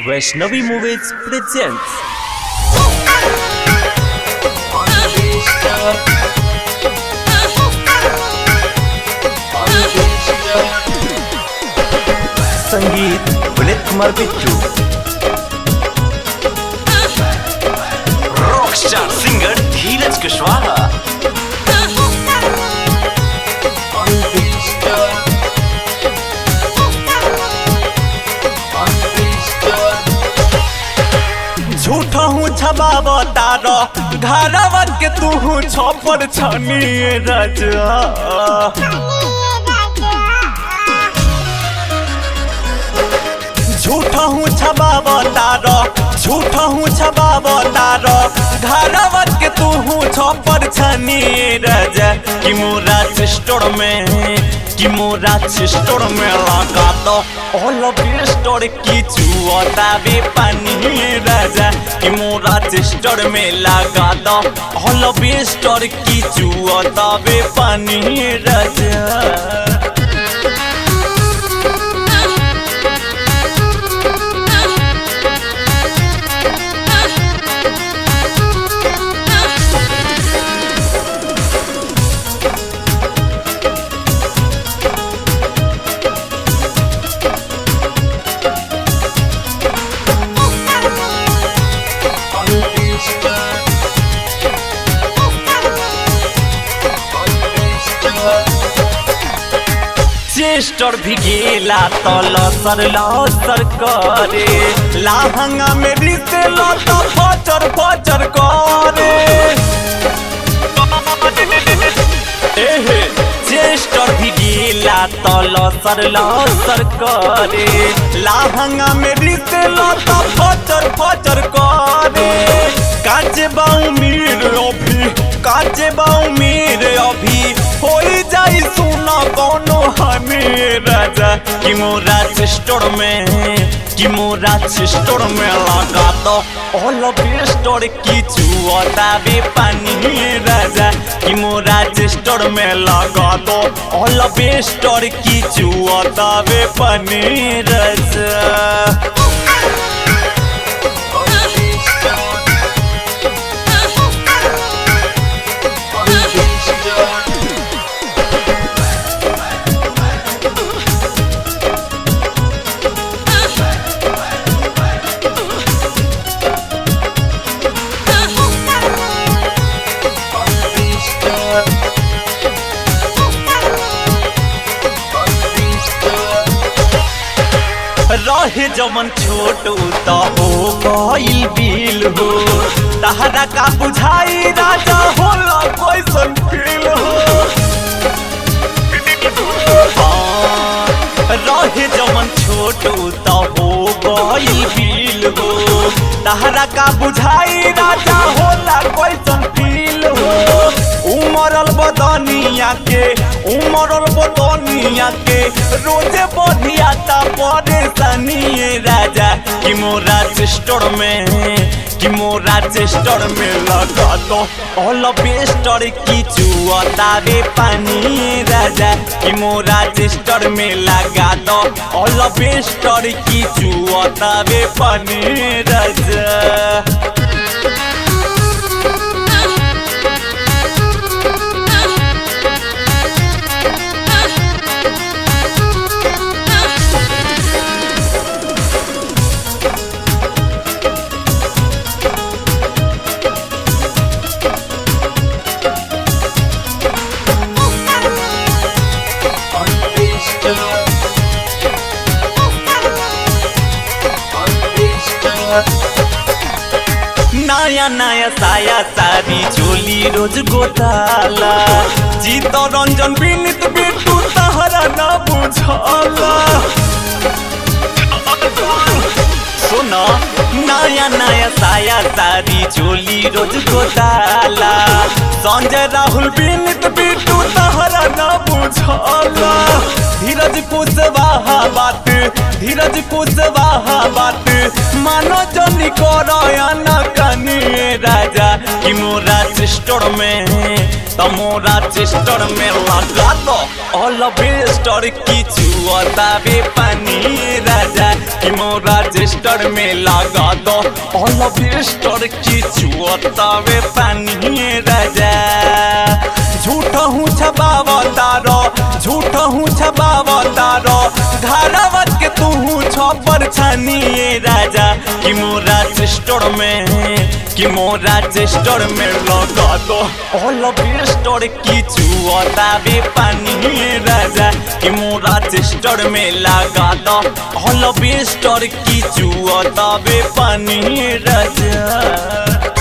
Vaishnavi Movies presents संगीत Vinit Kumar Bittu rockstar singer Dheeraj Kushwaha झूठा हूँ छबाब तार घरवा के तू हूँ छपर छनी रजा झूठा हूँ छबाब तार झूठा हूँ छबाब तार घरवा के तू हूँ छपर छनी रजा कि मोरा स्टोर में कि मोरा स्टोर में लगा दो ऑल ऑफ स्टोर की चुअता बे पानी राजा कि मोरा स्टोर में लगा दो ऑल ऑफ स्टोर की चुअता बे पानी राजा चेस्टर भी गेला तल सर लसर करे लाहंगा में रिसे लत फचर फचर करे एहे चेस्टर भी गेला तल सर लसर करे लाहंगा में रिसे लत फचर फचर करे काचे बाऊ मीर अभी काचे बाऊ मीर अभी होई जाई सुना कोनो हमें राजा कि मोरा स्टोर में कि मोरा स्टोर में लगा दो ऑल ऑफ स्टोर की चुअता बे पानी राजा कि मोरा स्टोर में लगा दो ऑल ऑफ स्टोर की चुअता बे पानी राजा रहे जमन छोट त हो गइल बिल हो तहरा का बुझाई राजा होला कैसन फील हो हाँ, रहे जमन छोट त हो गइल बिल हो तहरा का बुझाई राजा होला कैसन फील हो उमरल बदनिया के उमरल बदनिया के रोजे बढ़िया ता परेशानी राजा कि मोरा स्टोर में कि मोरा स्टोर में लगा दो ऑल स्टोर की चुअता रे पानी राजा कि मोरा स्टोर में लगा दो ऑल स्टोर की चुअता रे पानी राजा नया नया साया सारी चोली रोज गोताला जीत रंजन विनित बिटू तहरा न बुझला सुन नया नया साया सारी चोली रोज गोताला संजय राहुल विनित बिटू तहरा न बुझला धीरज कुशवाहा बात धीरज कुशवाहा बात मानो जनी करयन कनी राजा कि मोरा स्टोर में तमोरा चेस्टर में लगा दो ऑल बेस्टर की चुअता बे पानी राजा कि मोरा चेस्टर में लगा दो ऑल बिस्टर की चुअतावे पानी राजा झूठ हूँ छबावतारो झूठ हूँ छबावतारो धारावत के तू हूँ छपर छानिए राजा कि मोरा चेस्टर में कि मोरा चेस्टर में लगा दो ऑल बिस्टर की चुअतावे पानी राजा कि मोरा चेस्टर में लगा दो ऑल बिस्टर की चुअतावे पानी राजा